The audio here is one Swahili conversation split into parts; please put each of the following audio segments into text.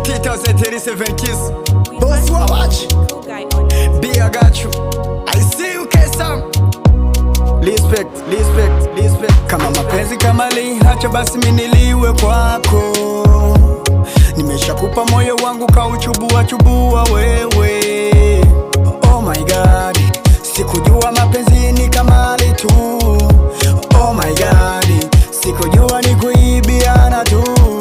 T1037 Kiss. Boss wa watch. Cool guy on it. B I got you. I see you Kesam. Respect, respect, respect. Kama mapenzi kama li hacha basi miniliwe kwako. Nimeshakupa moyo wangu kauchubua chubua wewe. Oh my god, sikujua mapenzi ni kamali tu. Oh my god, sikujua ni kuibiana tu.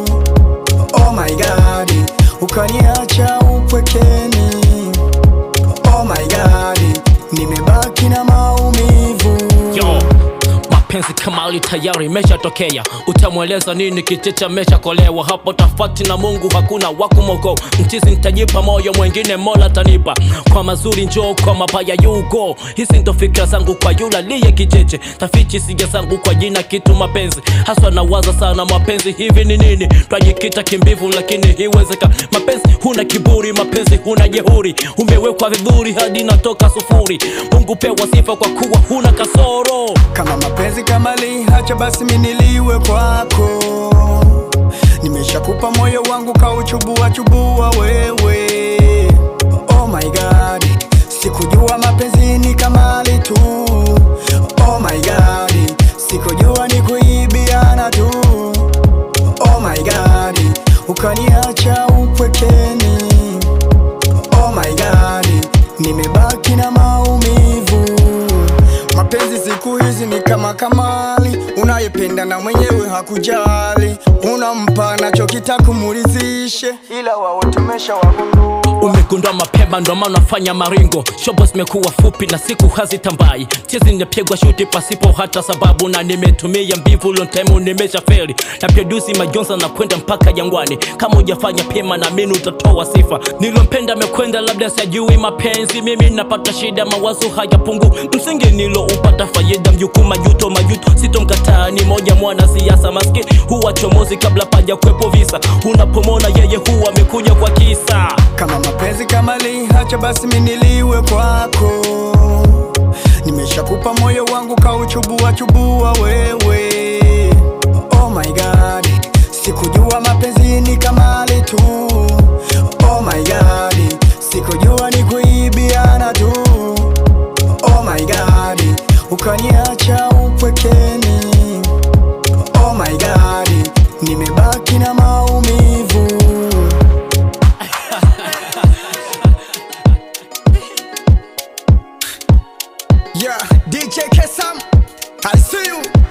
Oh my god, ukaniacha upwekeni. Oh my god, nimebaki na maumivu. Yo, mapenzi kamali tayari imeshatokea, utamweleza nini? Kichecha meshakolewa hapo, tafati na Mungu hakuna wakumoko. Mchizi nitajipa moyo, mwengine Mola tanipa. Kwa mazuri njoo, kwa mabaya yugo. Hizi ndo fikra zangu kwa yula liye kicheche, tafichi sija zangu kwa jina kitu mapenzi. Haswa nawaza sana mapenzi, hivi ni nini? Twajikita kimbivu, lakini hiwezeka. Mapenzi huna kiburi, mapenzi huna jehuri, umewekwa viburi hadi natoka sufuri. Mungu pewa sifa kwa kuwa huna kasoro. Kama mapenzi kama li hacha basi miniliwe kwako. Nimeshakupa moyo wangu kauchubua chubua wewe. Oh my god, sikujua mapenzi ni kamali tu. Oh my god, sikujua ni kuibiana tu. Oh my god, ukaniacha upwekeni. Oh my god, nimebaki na maumivu. Mapenzi siku hizi ni kama kamali, unayependa na mwenyewe hakujali, unampa anachokita kumuridhishe, ila wao tumesha wagundua. umegundua mapema ndo maana unafanya maringo shobo zimekuwa fupi na siku hazitambai tizi nimepigwa shuti pasipo hata sababu na nimetumia mbivu lontaimu nimesha feli na produsi majonza na kwenda mpaka jangwani kama hujafanya pema na mini utatoa sifa nilompenda amekwenda labda sajui mapenzi mimi napata shida mawazo hayapungu msingi niloupata faida mjukuu majuto majuto sitomkataa ni moja mwana siasa maskini huwa chomozi kabla paja kwepo visa unapomona yeye huwa amekuja kwa kisa Kama mapenzi kama li hacha basi miniliwe kwako. Nimeshakupa moyo wangu kauchubua chubua wewe. Oh my god, sikujua mapenzi ni kamali tu. Oh my god, sikujua ni kuibiana tu. Oh my god, ukaniacha upwekeni. Oh my god, nimebaki na maumivu. Yeah, DJ Kesam, I see you.